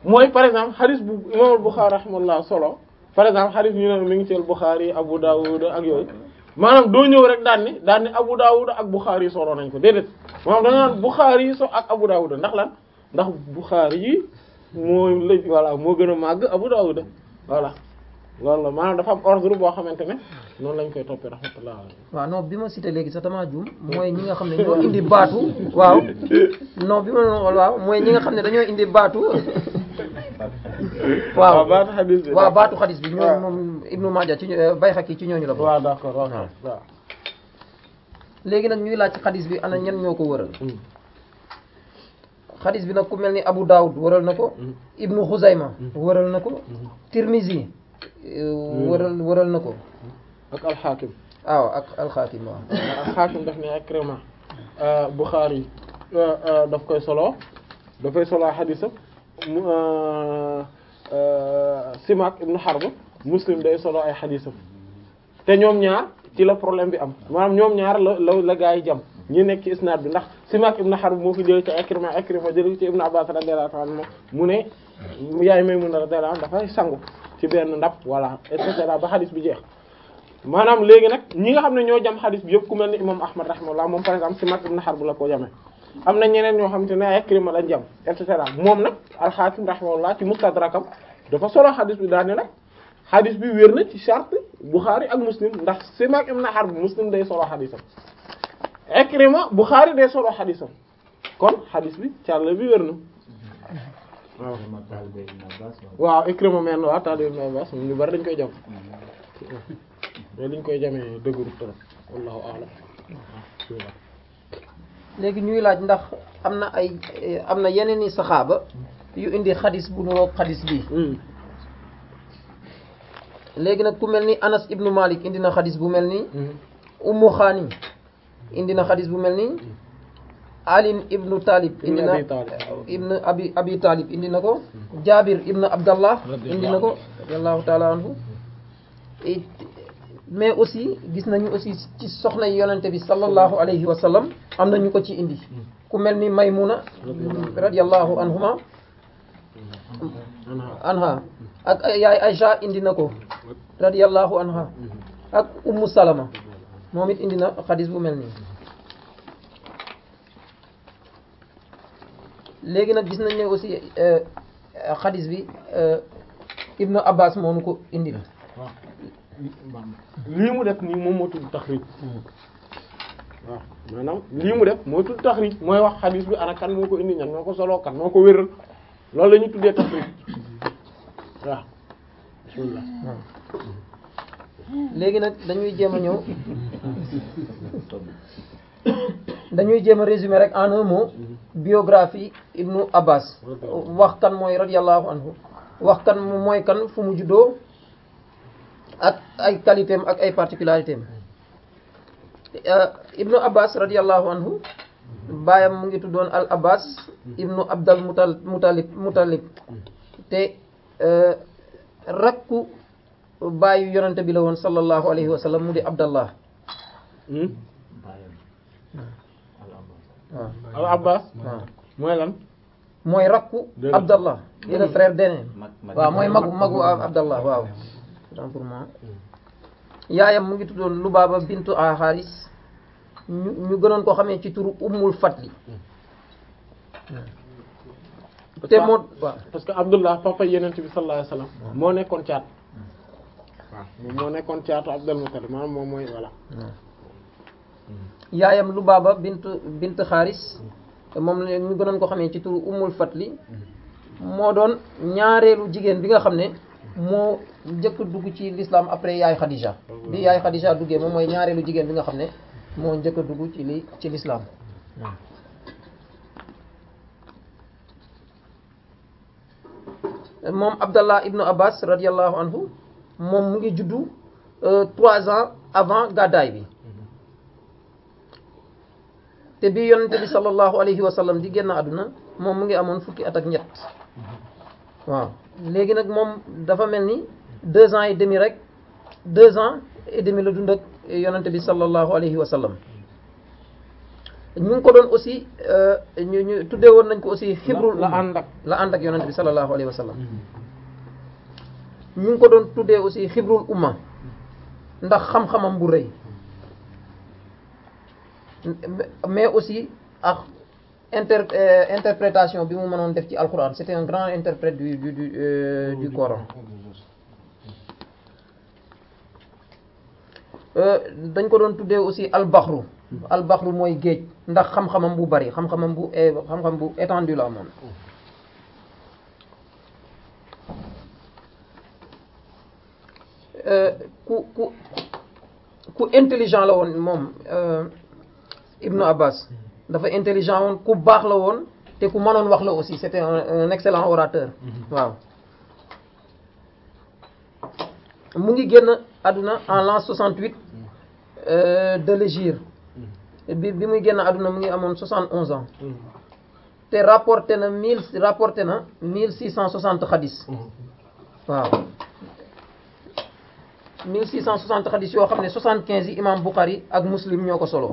mooy par exemple xadis bu imam al-Bukhari rahimahullah solo par exemple xadis ñu ne mi ngi ci al-Bukhari Abu Dawud ak yooyu maanaam doo ñëw rek daan ni daan ni Abu Dawud ak Bukhari yi solo nañ ko déedéet maanaam da nga naan Bukhari yi so ak Abu Dawud ndax lan ndax Bukhari yi moo lëj voilà moo gën a màgg Abu Dawud voilà loolu la maanaam dafa am ordre boo xamante ne noonu lañ koy toppee rahmatullah waaw non bi ma cité léegi sax damaa juum mooy ñi nga xam ne ñoo indi baatu waaw non bi ma doon xool waaw mooy ñi nga xam ne dañoo indi baatu waaw baatu xadis bi waaw baatu xadis bi waaw. ñoom moom Ibnu Maaja ci ñoo- Bayhaqi ci ñooñu la bokk waaw d'accord waaw waaw léegi nag ñuy laaj ci xadis bi ana ñan ñoo ko wëral xadis bi nag ku mel ni Abu Dawud wëral na ko Ibnu Xuzayma wëral na ko Tirmizi euh, wëral wëral na ko ak al-Hakim waaw ak alxaakim waaw al-Hakim daf ne Ikrima Bukhari daf koy solo dafay solo xadisam mu Simak ibn Harb Muslim day solo ay xadisam te ñoom ñaar ci la problème bi am maanaam ñoom ñaar la la la gaa yi jam ñi nekk ci isnaad bi ndax Simak ibn Harb moo fi jëlee ci Ikrima Ikrima jëlee ci Ibn Abbas radiyallahu anhu mu ne yaay Maymuna radiyallahu anha dafay sangu ci benn ndab voilà et cetera ba xadis bi jeex maanaam léegi nag ñi nga xam ne ñoo jam xadis bi yëpp ku mel ni imam Ahmad rahimahullah moom par exemple Simak ibn Harb la ko jamee am na ñeneen ñoo xam te ne ay Ikrima lañ jam et cetera moom nag al-Hakim rahimahullah ci mustadrakam dafa solo xadis bi daal ne nag xadis bi wér na ci charte Bukhari ak Muslim ndax Simak ibn Harb Muslim day solo xadisam Ikrima Bukhari day solo xadisam kon xadis bi càll bi wér na waaw waaw Ikrima men waaw taalibe Ibn Abbas ñu bari dañ koy jam mais liñ koy jamee dëgëru trop wallahu a'lam léegi ñuy laaj ndax am na ay eh, am na yeneen i saxaaba yu indi xadis bu nuroog xadis bi léegi nag ku mel ni Anas ibnu Malik indi na xadis bu mel ni Ummu Xaani indi na xadis bu mel ni Ali ibnu Talib indi na Abi Talib. ibnu abi abi Talib indi na ko Jabir ibnu Abdallah indi na ko radiyallahu taala anhu Et- mais aussi gis nañu aussi ci soxna yi yonente bi sallallahu alayhi wa sallam am na ñu ko ci indi ku mel ni Maymuna radiyallahu anhuma anha ak ay- yaay Aïcha indi na ko radiyallahu anha ak Ummu Salama moom it indi na xadis bu mel nii léegi nag gis nañ ne aussi euh, xadis bi euh, Ibnu Abbas moo nu ko indi la lii mu def nii moom moo tudd taxrij waaw maanaam lii mu def moo tudd taxrij mooy wax xadiis bi ana kan moo ko indi ñan moo ko soloo kan moo ko wéral loolu la ñuy tuddee taxrij waaw bismillah léegi nag dañuy jéem a ñëw dañuy jéem a résumer rek en un mot biographie Ibnu Abbas wax kan mooy radiyallahu anhu wax kan mu mooy kan fu mu juddoo ak ay qualité am ak ay particularité am Ibnu Abbas radiyallahu anhu baayam mu ngi tuddoon al Abbas Ibnu Abdal Mutal Mutalib Mutalib te euh, rakku baayu yonente bi la woon sallallahu alayhi wa sallam mu di Abdallah Hmm? waaw al abbas waaw mooy lan mooy rakku Déedéet. Abdallah di le frère d'aîné mag mag waaw mooy magu magu Abdallah waaw autant pour moi yaayam mu ngi tuddoon Lubaaba bintu a Haris ñu ñu gënoon ko xamee ci turu Ummul Fatli Parce te que- moo waaw parce que Abdullah papa yenent bi sallallahu alayhi wasallam moo nekkoon caat waaw moom moo nekkoon caatu Abdul Muttalib maanaam moom mooy voilà yaayam Lubaaba bint bint Haris moom la ñu gënoon ko xamee ci turu Ummul Fatli moo doon ñaareelu jigéen bi nga xam ne moo njëkk dugg ci l'islam après yaay Khadija bi yaay Khadija duggee moom mooy ñaareelu jigéen bi nga xam ne moo njëkk a dugg ci li ci l'islam moom Abdallah ibnu Abbas radiyallahu anhu moom mu ngi juddu euh, trois ans avant gàddaay bi te bi yonente bi sallallahu alayhi wa sallam di génn àdduna moom mu ngi amoon fukki at ak ñett waaw léegi nag moom dafa mel ni deux ans et demi rek deux ans et demi la dund ak yonente bi sallallahu alayhi wa sallam ñu ngi ko doon aussi ñu ñu tuddee woon nañ ko aussi xibrul la umma ànd ak la ànd ak yonent bi sallallahu alayhi wa sallam ñu ngi ko doon tuddee aussi xibrul umma ndax xam-xamam bu rëy mais aussi ak inter euh, interprétation bi mu mënoon def ci alquran c'était un grand interprète du du du euh, du Coran Euh, dañ ko doon tuddee aussi albaxru albaxru mooy géej ndax xam-xamam bu bari xam-xamam bu é- xam-xam bu étendu la amoon Euh, ku ku ku intelligent la woon moom euh, Ibnu Abbas dafa intelligent woon ku baax la woon te ku mënoon wax la aussi c'était un, un excellent orateur waaw mu ngi génn àdduna en l'an 68 euh, de l'hégire bi bi muy génn àdduna mu ngi amoon 71 ans te rapporté na mille rapporté na 1660 xadis waaw 1660 xadis yoo xam ne 75 yi imam Bukhari ak Muslim ñoo ko solo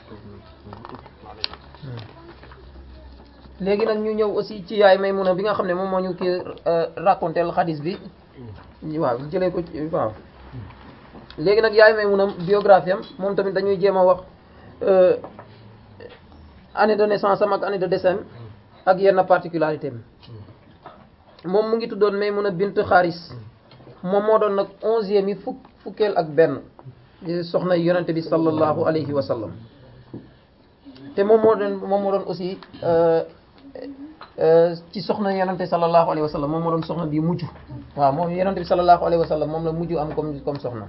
léegi nag ñu ñëw aussi ci yaay Maymuna bi nga xam ne moom moo ñu kii raconté xadis bi waaw jëlee ko ci waaw léegi nag yaay Maymuna biographie am moom tamit dañuy jéem a wax euh, année de naissance am ak année de décès am ak yenn particularité am moom mu ngi tuddoon Maymuna bint Xaaris moom moo doon nag onzième yi fukk fukkeel ak benn di soxna yonente bi sallallahu alayhi wa sallam te moom moo doon moom moo doon aussi euh, euh, ci soxna yonente sallallahu alayhi wa sallam moom moo doon soxna bi mujj waaw moom yonente bi sallallahu alayhi wa sallam moom la mujj am comme comme soxna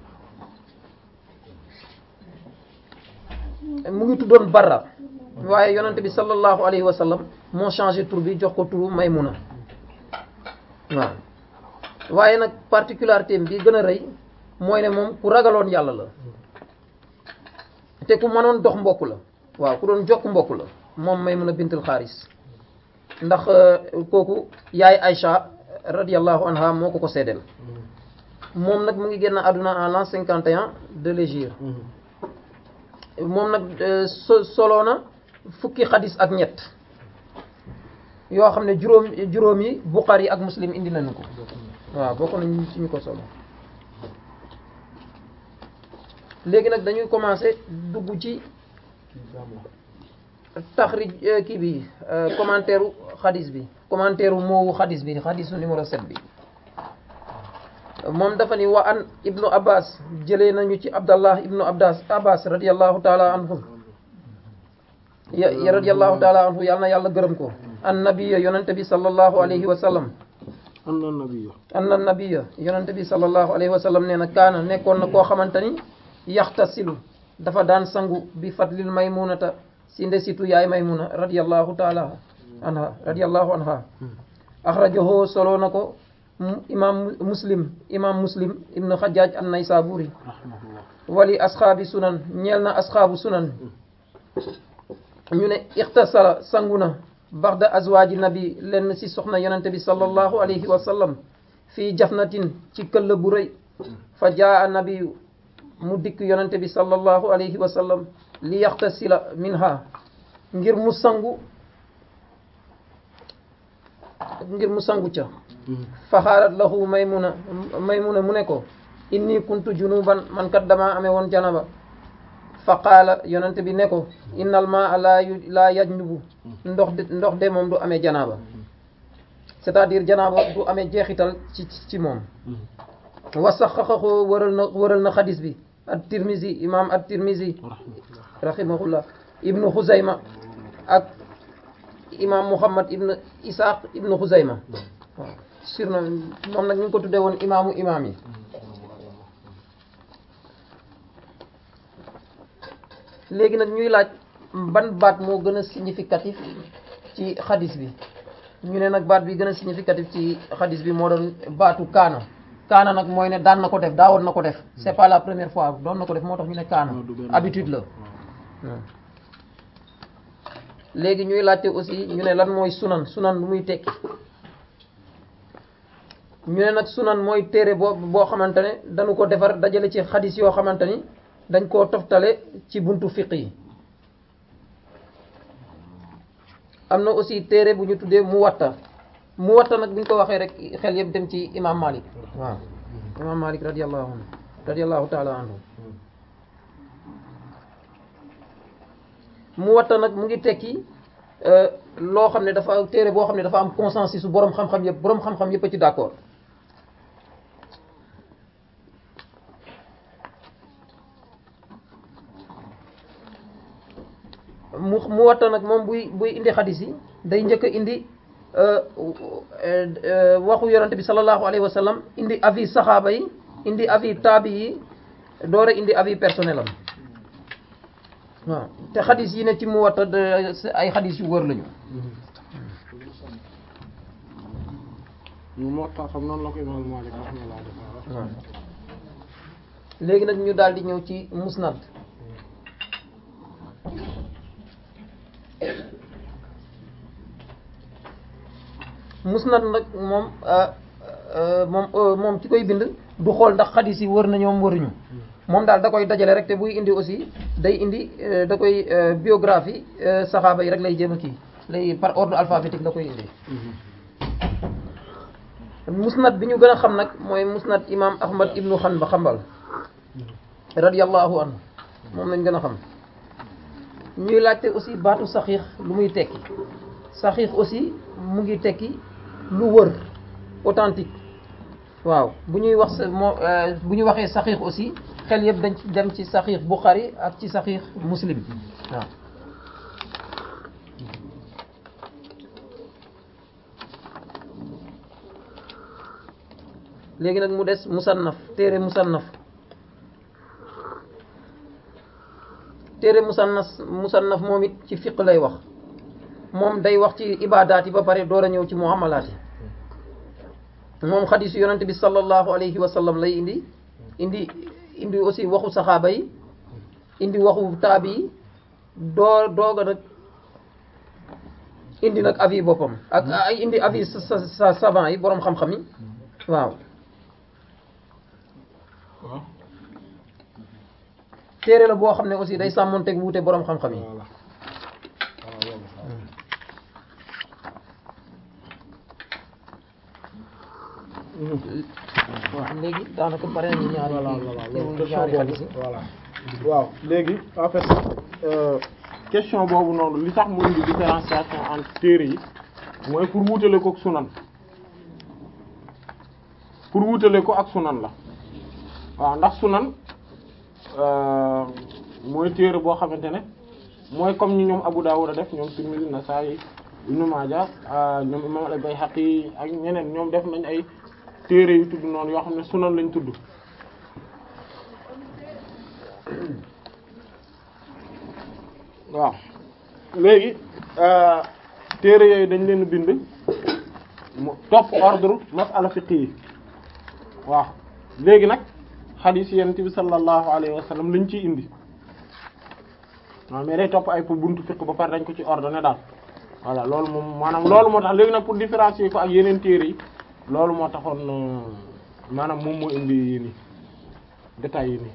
mu ngi tuddoon Barra waaye yonente bi sallallahu alayhi wa sallam moo changé tur bi jox ko turu Maymuna waaw waaye nag particularité bi gën a rëy mooy ne moom ku ragaloon yàlla la te ku mënoon dox mbokk la waaw ku doon jokk mbokk la moom Maymuna bintul Xaaris ndax kooku yaay Aïcha radiyallahu anha moo ko ko seddeel moom nag mu ngi génn àdduna en l'an 51 de l'hégire moom nag so soloo na fukki xadis ak ñett yoo xam ne juróom juróom yi Bukhari ak Muslim indi nañu ko waaw bokk nañu ci ñu ko solo léegi nag dañuy commencer dugg ci taxrij kii bi commentaire u xadis bi commentaire u moowu xadis bi xadisu numéro 7 bi moom dafa ni wa an ibnu abbas jëlee nañu ci abdallah ibnu abbas abbas radiallahu taala anhu ya ya radiallahu taala anhu yàlla na yàlla gërëm ko an nabiya yonente bi sallallahu alayhi wa sallam anna nabiyya anna nabiya yonente bi sallallahu alayhi wa sallam nee na kaana nekkoon na koo xamante ni yaxtasilu dafa daan sangu bi fadlil maymunata si ndesitu yaay maymuna radiallahu taala anha radiallahu anha axrajahu solo na ko imam muslim imam muslim ibnu xajjaaj an naysaburi rahmatullah wali asxaabi sunan ñeel na asxaabu sunan ñu ne ixtasala sangu na baxda azwaaji nabi lenn ci soxna yonente bi sallallahu alayhi wa sallam fii jafnatin ci këll bu rëy fa jaa nabiyu mu dikk yonente bi sallallahu alayhi wa sallam li yaxtasila minha ngir mu sangu ngir mu sangu ca fa xaarat lahu maymuna maymuna mu ne ko inni kuntu junuban man kat damaa amee woon janaba fa qaala yonente bi ne ko innal maa laa yu laa yajnubu ndox de ndox de moom du amee janaaba c'est-à-dire janaaba du amee jeexital ci ci moom wa saxaxahu wëral na wëral na xadis bi at tirmisi imam at tirmisi rahimahullah ibnu xuzayma ak imam muhammad ibnu isaaq ibnu xuzayma waaw sur na moom nag ñu ngi ko tuddee woon imaamu imaam yi léegi nag ñuy laaj ban baat moo gën a significatif ci xadis bi ñu ne nag baat bi gën a significatif ci xadis bi moo doon baatu kaana kaana nag mooy ne daan na ko def daawoon na ko def c'est pas la première fois doon na ko def moo tax ñu ne kaana habitude la léegi ñuy laajte aussi ñu ne lan mooy sunan sunan lu muy tekki ñu ne nag sunan mooy téere boo boo xamante ne dañu ko defar dajale ci xadis yoo xamante ni dañ koo toftale ci buntu fiq yi am na aussi téere bu ñu tuddee Muwatta Muwatta nag bu ñu ko waxee rek xel yëpp dem ci imam Malik waaw imam Malik radiyallahu anhu radiyallahu taala anhu Muwatta nag mu ngi tekki loo xam ne dafa téere boo xam ne dafa am consensus su boroom xam-xam yëpp boroom xam-xam yëpp a ci d'accord mu mu watta nag moom buy buy indi xadis yi day njëkk a indi waxu yonante bi sallallahu alayhi wa sallam indi avis saxaaba yi indi avis taabi yi door a indi avis personnel am waaw te xadis yi ne ci mu watta ay xadis yu wër lañu moo tax xam noonu la ko imam Malik rahimahullah waaw léegi nag ñu daal di ñëw ci musnad musnad nag moom moom moom ci koy bind du xool ndax xadis yi wër na ñoom wëruñu moom daal da koy dajale rek te buy indi aussi day indi da koy biographie saxaaba yi rek lay jéem a kii lay par ordre alphabétique la koy indi musnad bi ñu gën a xam nag mooy musnad imam ahmad ibnu xanba xambal radiyallahu anhu moom lañ gën a xam ñuy laajte aussi baatu saxiix lu muy tekki saxiix aussi mu ngi tekki lu wër authentique waaw bu ñuy wax moo bu ñu waxee saxiix aussi xel yëpp dañ ci dem ci saxiix Bukhari ak ci saxiix Muslim waaw léegi nag mu des musannaf téere musannaf téere musannaf musannaf moom it ci fiq lay wax moom day wax ci ibaadaat yi ba pare door a ñëw ci muamalaat yi moom xadisu yonente bi sallallahu alayhi wa sallam lay indi indi indi aussi waxu saxaaba yi indi waxu taabi yi doo dooga nag indi nag avis boppam ak ay indi avis sa sa savant yi boroom xam-xam yi waaw waaw téere la boo xam ne aussi day sàmmonteeg wuute boroom xam-xam yi voilà waaw léegi daanaka bare nañu ñaari voilà kii voilà teewul loolu ñaari question xadis yi boobu voilà waaw léegi en fait euh, question boobu noonu li tax mu indi différenciation entre téere yi mooy pour wutale ko ak sunan pour wutale ko ak sunan la waaw ndax sunan euh, mooy téere boo xamante ne mooy comme ñi ñoom Abu Dawud a def ñoom Tirmidhi Nasa'i Ibn Maaja euh, ñoom Imam al-Bayhaqi ak ñeneen ñoom def nañ ay téere yu tudd noonu yoo xam ne sunan lañ tudd waaw léegi téere yooyu dañ leen bind mu topp ordre masala fiqh yi waaw léegi nag xadiis yonent bi sallallahu alayhi wa sallam lañ ciy indi waaw mais day topp ay pour buntu fiqh ba pare dañ ko ci ordonné daal voilà loolu moom maanaam loolu moo tax léegi nag pour différencier ko ak yeneen téere yi loolu moo taxoon maanaam moom moo indi yi nii détails yi nii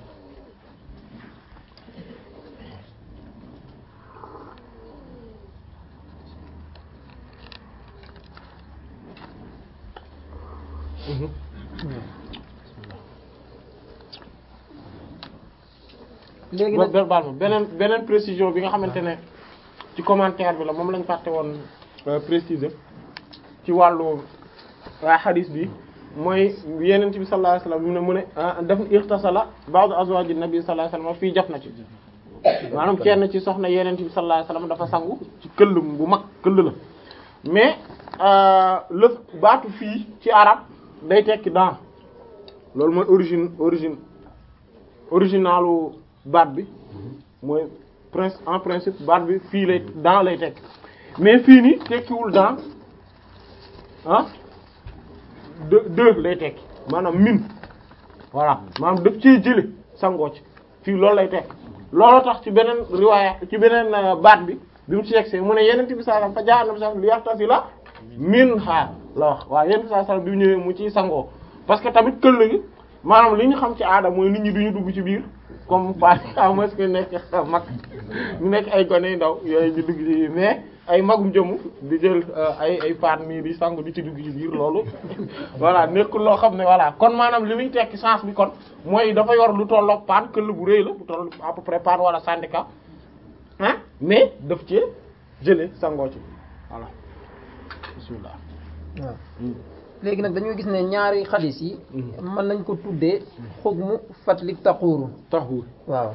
léegi ba nag ba baal ma beneen beneen précision bi nga xamante ne ci commentaire bi la moom lañ fàtte woon euh, préciser ci wàllu waa xadis bi mooy yeneen bi sallallahu alayhi wasallam mu ne mu ne ah daf ixtasala ba'd azwaji nabi sallallahu alayhi wasallam fii jaf na ci maanaam kenn ci soxna yeneen bi sallallahu alayhi wasallam dafa sangu ci këll bu mag këll la mais euh, lëf baatu fii ci arab day tekki dans loolu mooy origine origine originalu baat bi mooy prince en principe baat bi fii lay dans lay tekki mais fii nii tekkiwul dans ah de deux lay tekki maanaam min voilà maanaam daf ciy jële sangoo ci fii loolu lay tekki loolu tax ci beneen riwaaya ci beneen euh, baat bi bi mu ci yegsee mu ne yeneen bi sallallahu alayhi wasallam fa jaa nabi sallallahu alayhi wasallam li yaxtasila minha la wax waaw yeneen bi sallallahu alayhi wasallam bi mu ñëwee mu ciy sangoo parce que tamit këll gi maanaam li ñu xam ci aada mooy nit ñi duñu dugg ci biir comme par à moins que nekk mag ñu nekk ay gone yu ndaw yooyu ñu dugg ci mais ay magum jëmu di jël ay ay paan nii di sangu di ci dugg ci biir loolu voilà nekkul loo xam ne voilà kon maanaam li muy tekki sens bi kon mooy dafa yor lu tolloog paan këll bu rëy la bu toll à peu près paan wala syndicat ah mais daf ci jëlee sangoo ci voilà bismillah waaw léegi nag dañoo gis ne ñaari xadis yi mën nañ ko tuddee xukmu fatlik taxuuru taxul waaw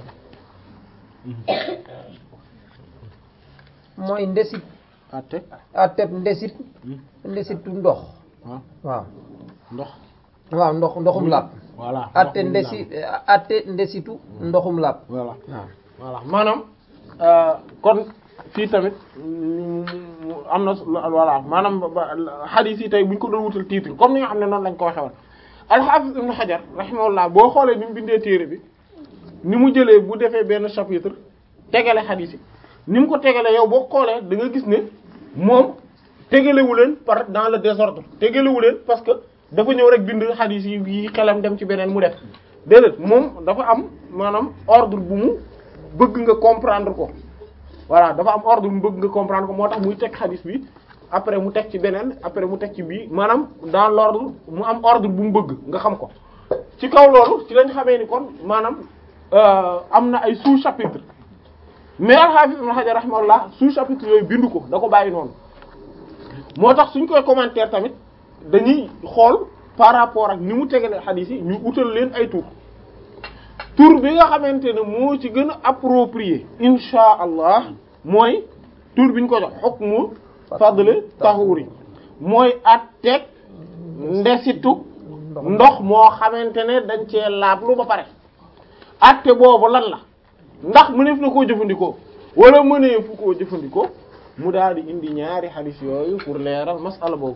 mooy ndesit atte atteb ndesit ndesitu ndox waaw waaw ndox waaw ndox ndoxum làpp voilà atte ndox mi ndesi atte ndesitu ndoxum làpp voilà waaw voilà maanaam kon fii tamit mm, am na voilà maanaam hadith yi tey bu ñu ko doon wutal titre comme ni nga xam ne noonu lañ ko waxee woon al-Hafiz Ibn Hajar rahimahullah boo xoolee ni mu bindee téere bi ni mu jëlee bu defee benn chapitre tegale hadith yi ni mu ko tegale yow boo xoolee da nga gis ne moom tegalewu leen par dans le désordre tegalewu leen parce que dafa ñëw rek bind hadith yi yi xelam dem ci beneen mu def déedéet moom dafa am maanaam ordre bu mu bëgg nga comprendre ko voilà dafa am ordre mu bëgg nga comprendre ko moo tax muy teg hadith bi après mu teg ci beneen après mu teg ci bii maanaam dans l'ordre mu am ordre bu mu bëgg nga xam ko ci kaw loolu ci lañ xamee ni kon maanaam am na ay sous-chapitre mais al-Hafiz Ibn Hajar rahimahullah sous-chapitre yooyu bindu ko da ko bàyyi noonu moo tax suñ koy commentaire tamit dañuy xool par rapport ak ni mu tegalee hadith yi ñu utal leen ay tur tur bi nga xamante ne moo ci gën a approprié insha allah mooy tur bi ñu ko jox hukmu fadl tahuri mooy atteeg ndesitu ndox moo xamante ne dañ cee laablu ba pare atte boobu lan la ndax mëneef na koo jëfandikoo wala mëneefu koo jëfandikoo mu daal di indi ñaari hadith yooyu pour leeral masala boobu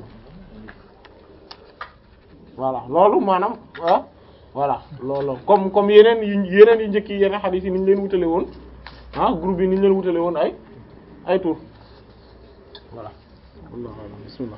voilà loolu maanaam ah voilà loolu comme comme yeneen yi yeneen yu njëkk yi yeneen hadith yi ni ñu leen wutale woon ah groupe yi ni ñu leen wutale woon ay ay tour voilà wallahu a'lam bismillah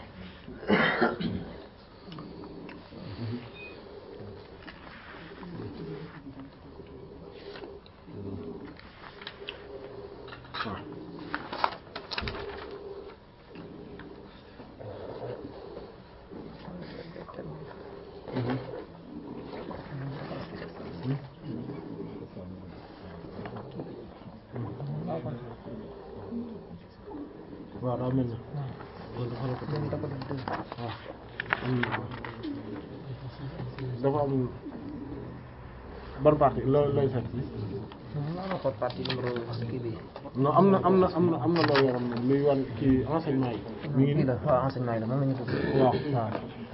waaw daa mel ni dafa am ban partie loolu lay seet non am na am na am na am na loo yoroon moom luy wan kii enseignement yi mi ngi lii nii la waaw enseignement yi la moom la ñu tudd waaw waaw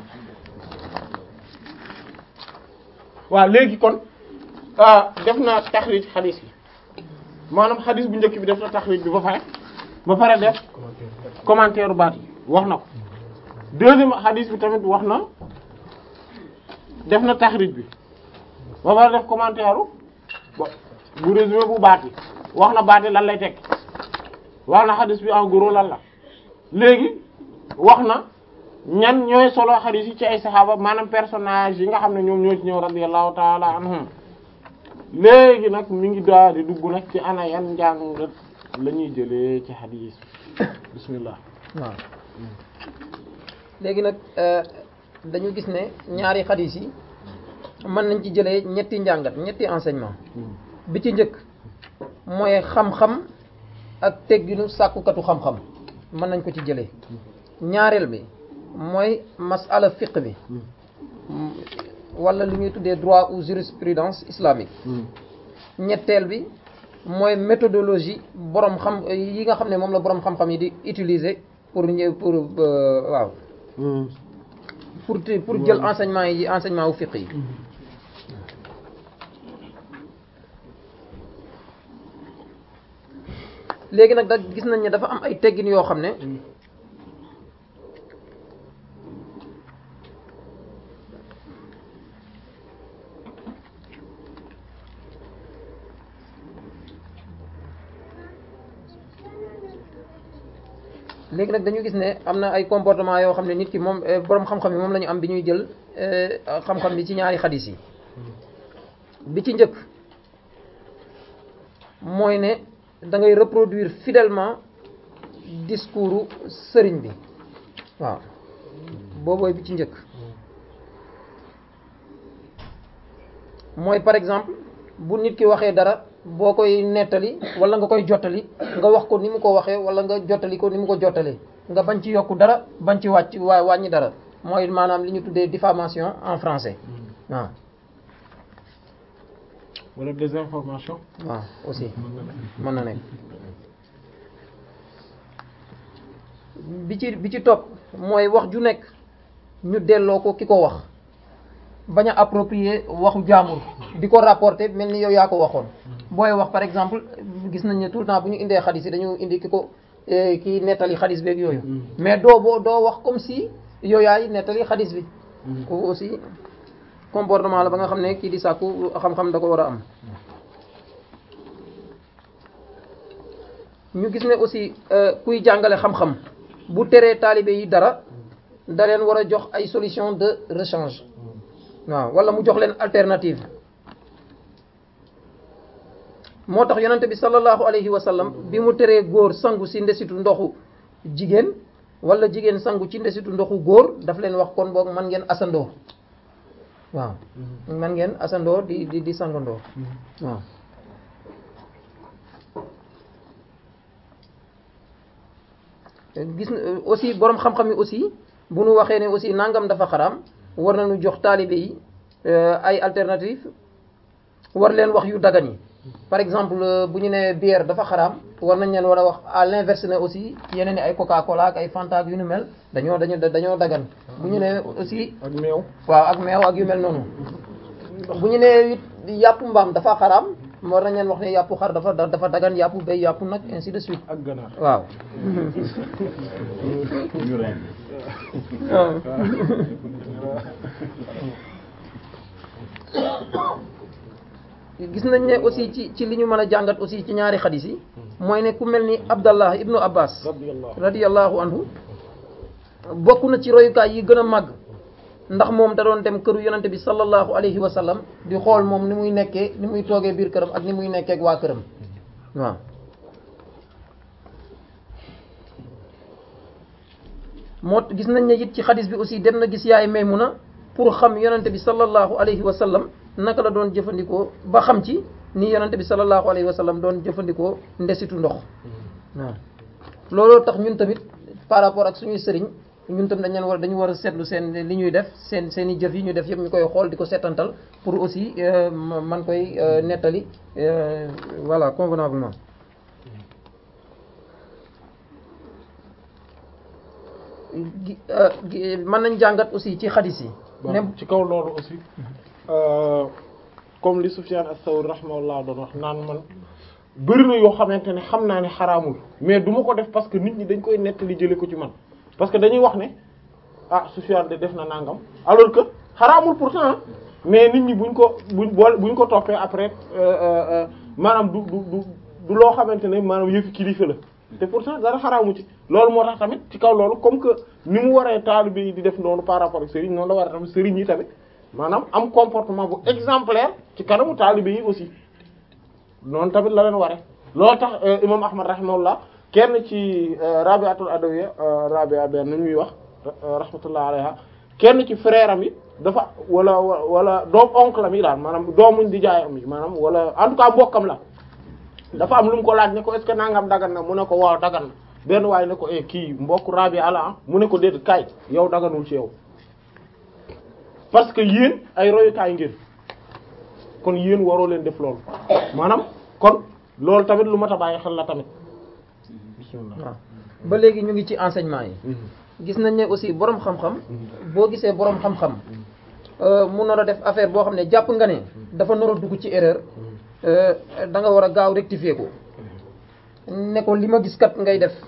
waaw léegi kon ah def naa taxrij xadis bi maanaam xadis bu njëkk bi def na taxrij bi ba pare ba pare def commentaire baat yi wax na ko deuxième xadis bi tamit wax na def na taxrij bi ba pare def commentaire ba bu résumé bu baat yi wax na baat yi lan lay teg wax na xadis bi en gros lan la léegi wax na ñan ñooy solo xadis yi ci ay saxaaba maanaam personnage yi nga xam ne ñoom ñoo ci ñëw radiyallahu taala anhum léegi nag mi ngi daal di dugg nag ci ana yan njàngat la ñuy jëlee ci xadis bismillah waaw léegi nag dañu gis ne ñaari xadis yi mën nañ ci jëlee ñetti njàngat ñetti enseignement bi ci njëkk mooy xam-xam ak tegginu sàkkukatu xam-xam mën nañ ko ci jëlee ñaareel bi mooy masala fiqh bi wala lu ñuy tuddee droit ou jurisprudence islamique ñetteel bi mooy méthodologie borom xam yi nga xam ne moom la borom xam-xam yi di utiliser pour ñëw pour euh, waaw pour te- pour jël enseignement yi enseignement wu fiqh yi léegi nag da gis nañ ne dafa am ay teggin yoo xam ne léegi nag dañu gis ne am na ay comportement yoo xam ne nit ki moom eh, borom xam-xam yi moom la ñu am bi ñuy jël eh, xam-xam bi ci ñaari xadis yi bi ci njëkk mooy ne da ngay reproduire fidèlement discours sëriñ bi waaw boobooy bi ci njëkk mooy par exemple bu nit ki waxee dara boo koy nettali wala nga koy jottali nga wax ko ni mu ko waxee wala nga jottali ko ni mu ko jottalee nga bañ ci yokk dara bañ ci wàcc waa wàññi dara mooy maanaam li ñu tuddee diffamation en français waaw wala désinformation waaw aussi mën na nekk bi ci bi ci topp mooy wax ju nekk ñu delloo ko ki ko wax bañ a approprier waxu jaamur di ko rapporter mel ni yow yaa ko waxoon booy wax par exemple gis nañ ne tout le temps bu ñu indee xadis yi dañu indi ki ko ki nettali xadis beeg yooyu mais doo boo doo wax comme si yow yaay nettali xadis bi kooku aussi comportement la ba nga xam ne kii di sàkku xam-xam da ko war a am ñu gis ne aussi kuy jàngale xam-xam bu teree taalibe yi dara da leen war a jox ay solution de rechange waaw wala mu jox leen alternative moo tax yonente bi sallallahu alayhi wa sallam bi mu teree góor sangu si ndesitu ndoxu jigéen wala jigéen sangu ci ndesitu ndoxu góor daf leen wax kon boog man ngeen asandoo waaw man ngeen asandoo di di di sangandoo waaw gis aussi borom xam-xam yi aussi bu nu waxee ne aussi nangam dafa xaraam war nañu jox taalibe yi ay alternative war leen wax yu dagan yi par exemple bu ñu nee bière dafa xaraam war nañ leen war a wax à l'inverse ne aussi yeneen i ay coca cola ak ay fanta ak yu nu mel dañoo dañoo dañoo dagan bu ñu nee aussi ak meew waaw ak meew ak yu mel noonu bu ñu nee it yàpp mbaam dafa xaraam war nañ leen wax ne yàpp xar dafa dafa dagan yàpp béy yàpp nag ainsi de suite ak ganaar waaw ñu ren gis nañ ne aussi ci ci li ñu mën a jàngat aussi ci ñaari xadis yi mooy ne ku mel ni Abdallah ibnu Abbas radiyallahu radiyallahu anhu bokk na ci royukaay yi gën a màgg ndax moom da doon dem këru yonante bi sallallahu alayhi wa sallam di xool moom ni muy nekkee ni muy toogee biir këram ak ni muy nekkee ak waa këram waaw moo gis nañ ne it ci xadis bi aussi dem na gis yaay Maymuna pour xam yonante bi sallallahu alayhi wa sallam naka la doon jëfandikoo ba xam ci ni yonante bi sallallahu alayhi wa sallam doon jëfandikoo ndesitu ndox waaw looloo tax ñun tamit par rapport ak suñuy sëriñ ñun tam dañ leen war dañu war a seetlu seen li ñuy def seen seen i jëf yi ñuy def yëpp ñu koy xool di ko seetantal pour aussi man koy nettali voilà convenablement gi mën nañ jàngat aussi ci xadis yi ne ci kaw loolu aussi comme li Sufyan as-Sawri rahimahullah doon wax naan man bëri na yoo xamante ne xam naa ne xaraamul mais du ma ko def parce que nit ñi dañ koy nettali jële ko ci man parce que dañuy wax ne ah Sufyan de def na nangam alors que xaraamul pourtant mais nit ñi buñ ko buñ boole buñ ko toppee après maanaam du du du du loo xamante ne maanaam yëfi kilifa la te pourtant dara xaraamu ci loolu moo tax tamit ci kaw loolu comme que ni mu waree taalibe yi di def noonu par rapport ak sëriñ noonu la war a tamit sëriñ yi tamit maanaam am comportement bu exemplaire ci kanamu taalibe yi aussi noonu tamit la leen ware loolu tax imam ahmad rahimahullah kenn ci rabiatul adawiya rabia benn nu ñuy wax rahmatullah alayha kenn ci frère am yi dafa wala wala doom oncle am yi daal maanaam doomuñ di jaay am yi maanaam wala en tout cas mbokkam la dafa am lu mu ko laaj ne ko est-ce que nangam dagan na mu ne ko waaw dagan na benn waaye ne ko eh kii mbokk rabia la ah mu ne ko déedéet kaay yow daganul ci yow parce que yéen ay royukaay ngeen kon yéen waroo leen def loolu maanaam kon loolu tamit lu mat a bàyyi xel la tamit bismillah waaw ba léegi ñu ngi ci enseignement yi gis nañ ne aussi borom xam-xam boo gisee borom xam-xam mu nar a def affaire boo xam ne jàpp nga ne dafa nar a dugg ci erreur da nga war a gaaw rectifier ko ne ko li ma gis kat ngay def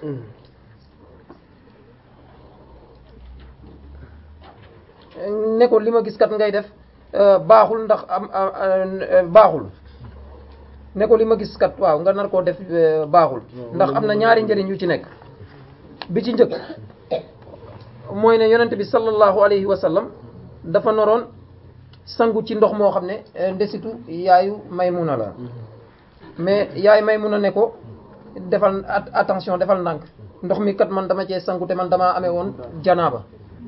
ne ko li ma gis kat ngay def baaxul ndax am baaxul ne ko li ma gis kat waaw nga nar koo def baaxul ndax am na ñaari njëriñ yu ci nekk bi ci njëkk mooy ne yonent bi sallallahu alayhi wa sallam dafa noroon sangu ci ndox moo xam ne ndesitu yaayu Maymuna la mais yaay Maymuna ne ko defal attention defal ndànk ndox mi kat man dama cee sangu te man damaa amee woon janaaba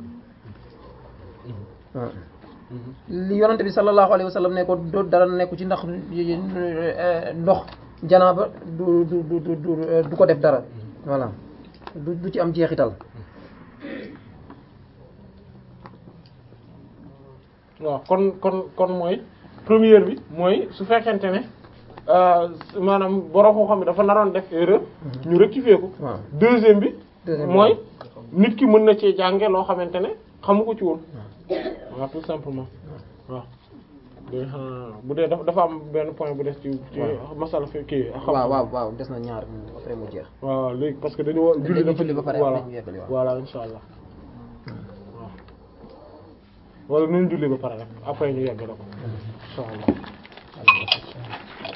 waaw li yonante bi sallallahu alayhi wa sallam ne ko do dara nekku ci ndax ndox janaaba du du du du du ko def dara voilà du du ci am jeexital waaw kon kon kon mooy première bi mooy su fekkente ne maanaam borom koo xam ne dafa naroon def erreur ñu rectifier ko waaw deuxième bi Deuxième mooy nit ki mën na cee jànge loo xamante ne xamu ko ci woon waaw tout simplement waaw léegi xanaa bu dee dafa dafa am benn point bu des ci ci masala fi kii xam waaw waaw waaw des na ñaar après mu jeex waaw léegi parce que dañu wa julli dañuy dafa julli ba pare voilà après ñu yeggali waaw. voilà insha allah waaw wala nañ julli ba pare rek après ñu yeggale ko insha allah